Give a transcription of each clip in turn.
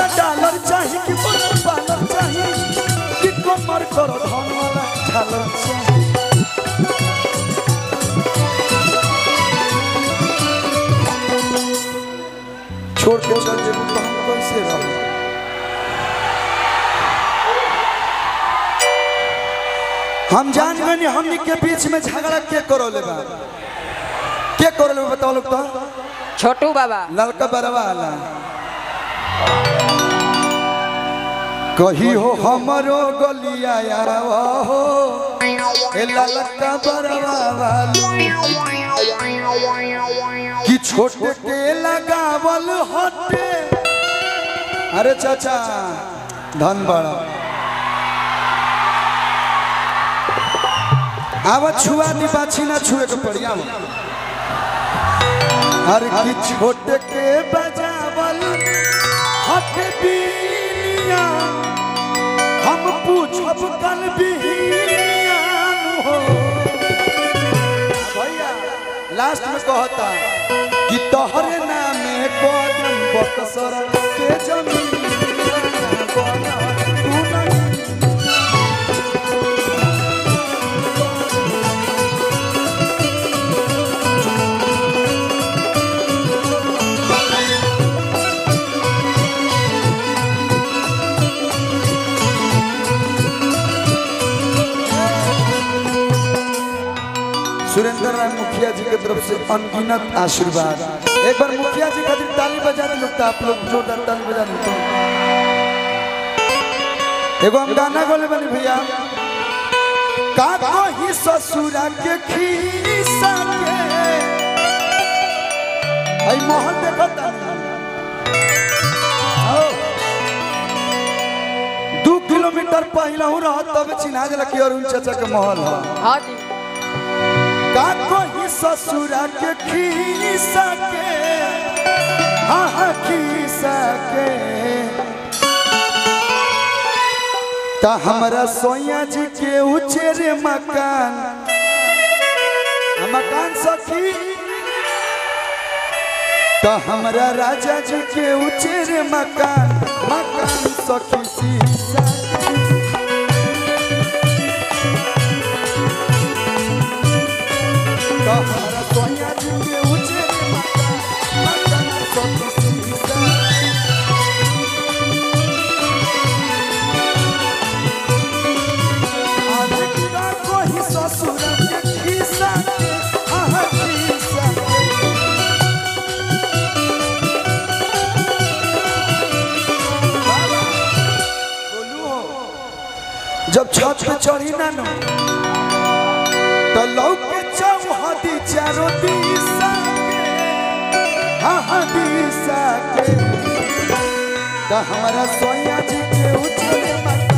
Dollar चाहिए कि बोलर पालर चाहिए कि कमर कर धन वाला झालर चाहिए छोड़ के चल जेबू तो हम कैसे रह हम जान गए हमनी के बीच में झगड़ा के करो ले बा के करो ले बा बताओ लोग तो छोटू बाबा लड़का बरवा वाला कही हो हमरो गलिया यार हो ए लड़का बरवा वाला कि छोटे के लगावल हटे अरे चाचा धन बड़ा आवा छुआ दी बाछी ना छुए के पड़ी आवा हर की छोटे के बजावल हट बीनिया हम पूछब कल बिहिनिया हो भैया लास्ट में कहता कि तोहरे नामे कदम बक्सर के जमीन बना तू नहीं सुरेंद्र राय मुखिया जी की तरफ से अनगिनत आशीर्वाद एक बार मुखिया जी खातिर ताली बजा दी लोग आप लोग जोरदार ताली बजा दी तो एगो हम गाना गोले बनी भैया का कही ससुरा के खीसा के आई मोहन देखता दू किलोमीटर पहले हूँ रह तब चिन्हा जला कि अरुण चाचा के महल है हाँ जी का कोई ससुरा के खीसा के हाँ हाँ खीसा के ता हमरा सोया जी के उचेरे मकान आ मकान सखी ता हमरा राजा जी के उचेरे मकान मकान सखी शीशा के ता हमरा सोया जी के उचेरे मकान मकान सखी शीशा अधिकता कोई ससुर के खिस्सा के आहा खिस्सा के बाबा, बोलू हो। जब छत पे चढ़ी ना नो तो लौके चौहदी चारों दिशा के हाँ हाँ दिशा के तो हमारा सोया जी के उछले मकान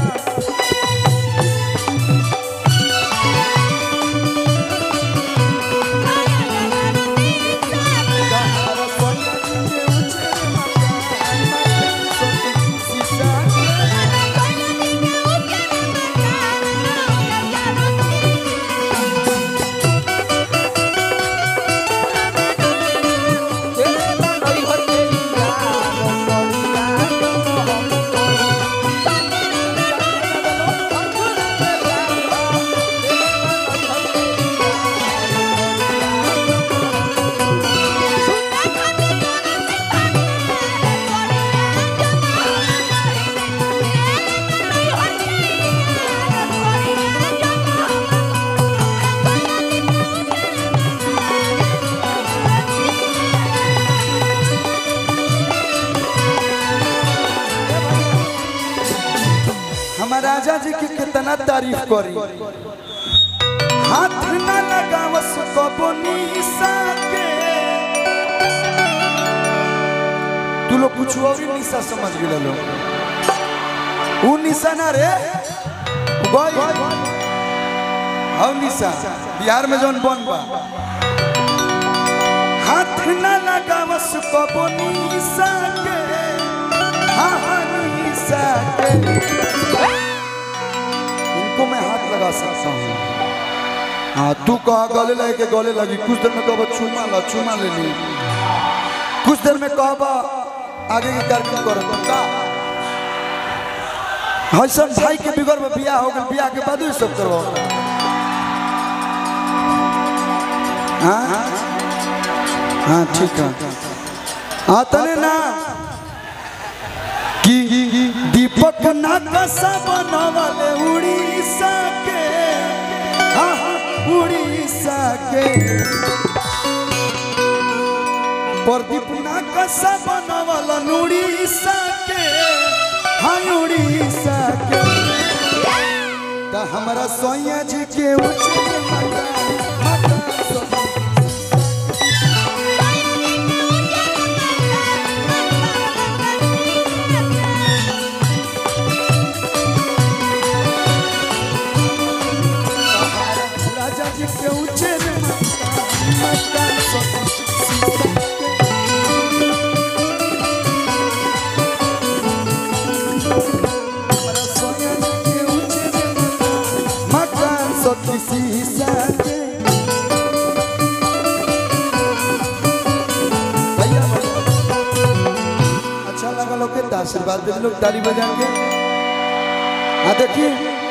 हमारा सोया जी के उछले मकान मकान सखी शीशा के हमार राजा जी की कितना तारीफ करी हाथ न लगावस कबो निशा के तू लोग कुछ और ही निशा समझ गए लो ऊ निशा ना रे गई हौ निशा बिहार में जौन बन बा हाथ न लगावस कबो निशा के हाँ हाँ निशा के इनको मैं हाथ लगा सकता हूँ हाँ तू कहा गले लगे के गले लगी कुछ देर में कहो चूमा ला चूमा ले ली कुछ देर में कहो आगे के कार्यक्रम करो तो का हसन भाई के बिगड़ में बियाह हो गल बियाह के बाद ही सब करवा हाँ हाँ ठीक है हाँ तने ना कि दीपक ना कसा बनवाले उड़ीसा के हाँ हाँ, उड़ीसा के प्रदीप ना कसा बनवाला उड़ीसा के हाँ उड़ीसा के त हमरा सोया जी के उच्च माता माता सब राजा जी के ऊंचे रे माता माता सब हमारा सोया जी के ऊंचे रे माता माता सब शीशा के भैया अच्छा लगा लोग के आशीर्वाद दे लोग ताली बजा के हाँ देखिए